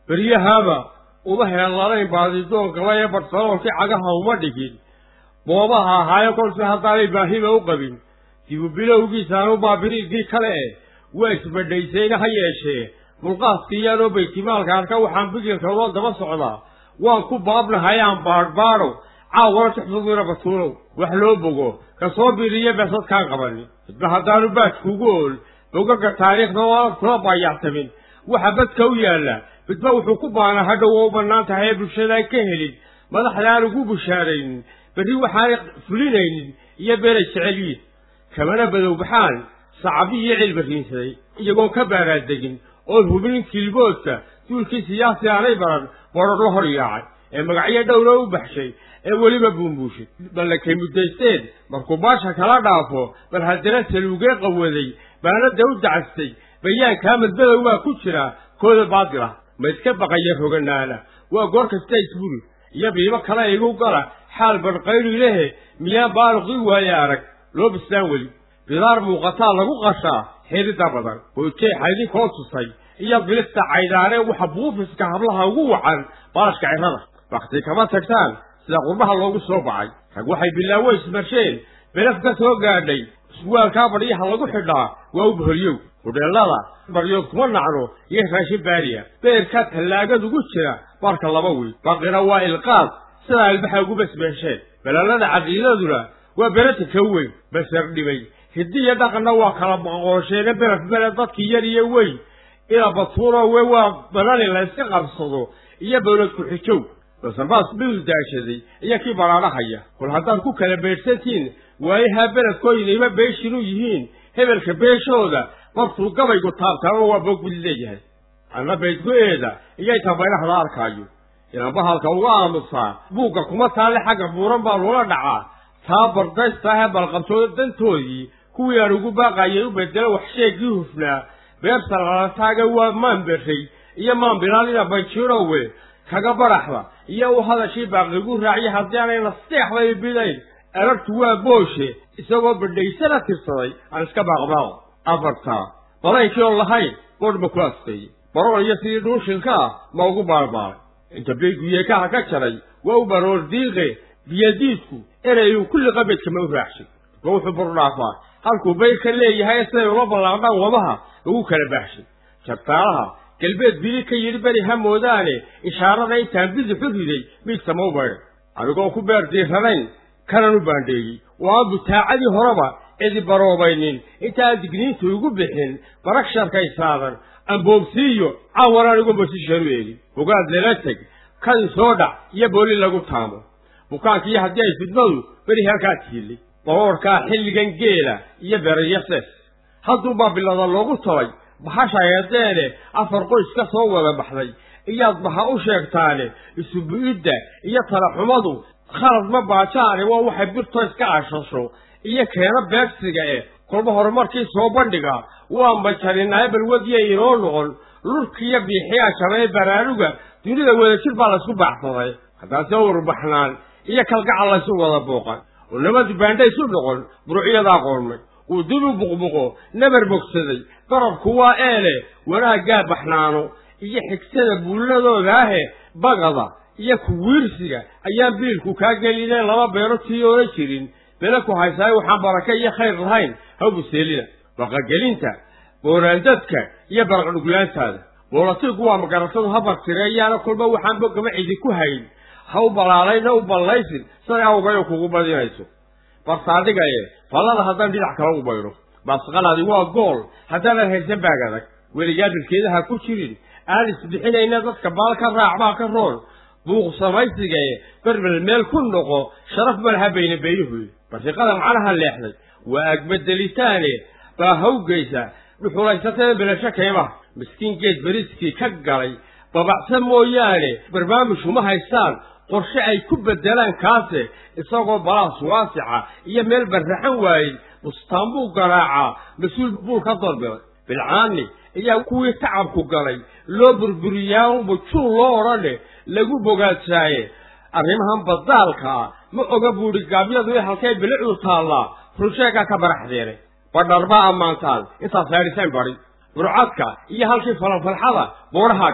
beryahaaba uma heellanayn baadidoonka ee bartaloolkii cagaha uma dhigin boobaha ahaayo kolse haddaanay baahiba u qabin dibu bilowgiisaanu baabiriidkii kale eh waa isbadhaysayna ha yeeshee mulqaaskiiyaanoo baytimaalka arka waxaan bigilka loo daba socdaa waan ku baabnahay aan baadhbaadho caawana tuxfadiina batuulow wax loo bogo ka soo biriya beesadkaan qabanin midba haddaanu baadkuugu ool bogaga taariikhda ooan kula baayactamin waxa badka u yaalla midba wuxuu ku baanaa hadhow oo u bannaan tahay ee bulshadaan ka helin madaxda aan ugu bushaaraynin berri waxaanay fulinaynin iyo beelay jecelyiin kamana badowbaxaan sacabi iyo cilbariinsaday iyagoon ka baaraadegin oon hubinin kilboodka duulkii siyaasi aanay baran boodhor la hor yaacay ee magacyo dhowra u baxshay ee weliba buunbuushay ballakay muddaysteen markuu baasha kala dhaafo bal haddana saluugee qawaday baanadda u dacastay bayaankaa madbadow baa ku jira kooda baadil ah ma iska baqaya roganaana waa goor kasta isburi iyo biibo kale igu gala xaal barqayri lehe miyaan baaluqii waaye arag loo bislaan weli bidaar muuqataa lagu qashaa xidhidda badan hoojeexa idinkoo tusay iyo bilista caydaanee waxa buufiska hablaha ugu wacan baalashka cirrada wakhti kama tagtaan sida qurbaha loogu soo bacay rag waxay bilaawo ismarsheen belaf ka soo gaadhay iswaalkaa badhyaha lagu xidhaa waa u boholyow hudheellada baryood kuma nacno iyo raashin baariya beerkaa tallaagad ugu jira barka laba wiil baqina waa ilqaad sidaa ilbaxa ugu basbeesheen balallada caqiidaduna waa berata ka weyn basar dhibay hiddiya dhaqanna waa kala maqoosheene beraf bele dadkii yar iyo weyn ila batuuno we waa banani la yska qabsado iyo bawlad ku-xijow basanbaas biil daashaday iyo kii baraadhahaya kol haddaad ku kala beedhsantiin waayahaa beledkooyinayba beeshinu yihiin hebelka beeshooda martuu gabaygu taabtaaba waa boog bid leeyahay anna baydgu-eeda iyo inta baylaxda arkaayo inaan bahalka uga aamusaa buugga kuma taalle xagga buuran baa loola dhacaa taa bardaystaahee balqabtooda dantoodii kuwii aan ugu baaqayay u bedelo wax sheegii hufnaa beerta lalataaga waa maan berray iyo maan bilaalina banjirowe kaga baraxda iyo u hadashii baaqigu raaciya haddii aanay nasteexday bidayn arartu waa booshe isagoo badhaysana tirsaday aan iska baaqbaaqo afartaa badaynkii oon lahayn boodh ma ku asqeeyey barool iyo sidii dhuushinka ah ma ugu baalbaalay inta beeguyeekaha ka jaray waa u baroor diiqe biyadiidku erayuu kulli qabedkama u raacshay ma wuxuu burdhaafaa halkuu bayrka leeyahay siday ula ballaaqdhaan wadaha lagu kala baaxshay jabtaalaha galbeed bili ka yidhi beri ha moodaane ishaarada intaan bidixu riday miidkama u baydhay anigoon ku beer diirranayn kanan u baandheeyey oo aan butaacadii horeba cidi baroobaynin intaan digniinta igu bixin barag sharkaysaadan amboobsiiyo caawan anigu masishanu eegin bogaad lala teg kadin soo dhac iyo booli lagu taamo bukaankiiyo haddii ay fidmadu beri halkaa tiilay baroorkaa xilligan geela iyo berayasees hadduubaa bilada loogu talay bahasha eedeene afar qoys ka soo wada baxday iyaad baha u sheegtaane isubu-idda iyo talaxumadu khalad ma baajaane waa waxay birto iska ashasho iyo keena beegsiga eh kolba horumarkii soo bandhiga waa majarinaaye balwadiya inoo noqon lurkiiyo biixiyaa shabee baraaruga dunida wadajir baa laysku baacsaday haddaase urbaxnaan iyo kalgacal laysu wada booqan oo nabadi baandha isu noqon burucyadaa qoormay uu dib u buqbuqo nabar bogsaday darabku waa eele wanaaggaa baxnaano iyo xigsada buuladooda ahe bagada iyo kuwiirsiga ayaan biilku kaa gelineen laba beero tii oola jirin bele ku haysaayo waxaan barake iyo khayr lahayn ha buseelina baqagelinta booraandadka iyo baraqdhuglaantaada boolatiigu waa magaratadu habartireeyaana kolba waxaan bogama cidi ku hayn ha u balaalayna u ballaysin siday awgayo kugu badinayso barsaadhigaye fallada haddaan dhinac kale u bayro baasqalaadi waa gool haddaanan haysan baag adag weligaa dhirkeedaha ku jirin aan isbixinayna dadka baal ka raacbaa ka roon buuq samaysigae berbel meel ku noqo sharaf malaha bayna beeyuhuy barsiqada macnaha leexday waa agbedelitaane baa hawgaysa dhuxulaysatee belasho kaymaha miskiin geed beriskii ka galay babacsa mooyaane barnaamij uma haystaan qorshe ay ku beddelaan kaase isagoo balaas waasica iyo meel barraxan waayey bustaan buu garaacaa mas-uul buu ka dalbilay bilcaani ayaa kuwii tacabku galay loo burburiyaanba juul loo odhane lagu bogaadsaaye arrimahan badaalka ah ma oga buudhi gaabyadu i halkay bilicdu taallaa runsheegaa ka baraxdeenay badhar baa ammaantaan intaad saadhiseen badi burcadka iyo halkii falanfalxada boorahaa galay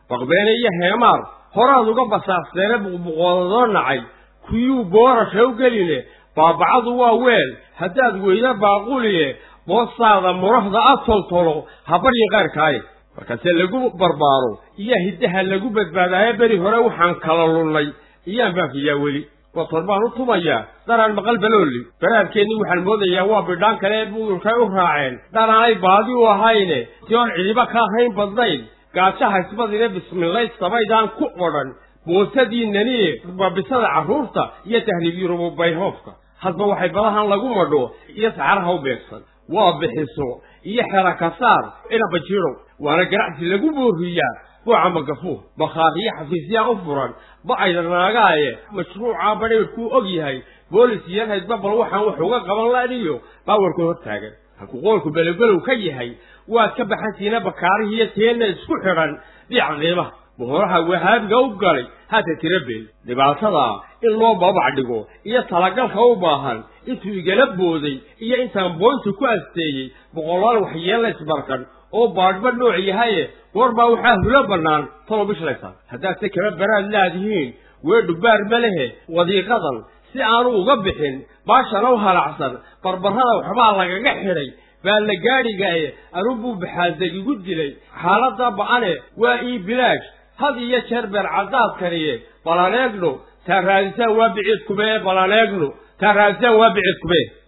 baqbeene iyo heemaar horaad uga basaasteene buqbuqoodadoo nacay kuyuu boorasha u geline baabacadu waa weel haddaad weyda baaquliye boostaada murahda a toltolo ha baryi qayrkaaye markaase lagu barbaaro iyo hiddaha lagu badbaadaayo beri hore waxaan kala lunnay iyaan baafiyaa weli wator baan u tumayaa daraan maqal baloolli baraadkeennii waxaan moodayaa waa bidhaan kale ee budulkay u raaceen dhanaanay baadi u ahayne si oon cidiba ka ahayn badnayn gaajaha isbadine bismillayd samaydaan ku odhan boosadiinaniye babisada carruurta iyo tahriibyurubu bayhoofka hadba waxay badahan lagu madho iyo saxaraha u beegsan waa bixiso iyo xera kasaar inaba jirow waana ganacsi lagu booriyaa buuca magafuur bakhaariyo xafiisyaa u furan ba-ayda naagaaye mashruucaa badhaydhkuu og yahay boolis iyo haydba bal waxaan wax uga qaban laniyo baawarka hor taagan halkuu qoolku belowbelow ka yahay waad ka baxantiina bakaarihiiyo teenna isku xidhan dhiica qiimaha bohoraha wahaabiga u galay haata tira beel dhibaatadaa in loo babac dhigo iyo talagalka u baahan intuu igala booday iyo intaan boynta ku asteeyey boqolaal waxyeella isbarkan oo baadhba nooc yahaye goorbaa waxaa hulo bannaan talo bishlaysaa haddaadse kama baraad laadihiin weedhu baar ma lehe wadiiqadan si aanu uga bixin baashana u halacsan barbarrada waxbaa lagaga xidhay baa la gaadhigaye anubuu baxaaldeg igu dilay xaaladda ba'ane waa ii bilaash had iyo jeer beer caddaadkaniye balaneegno taa raadisaan waa biciid kubee balaneegno taa raadisaan waa biciid kubee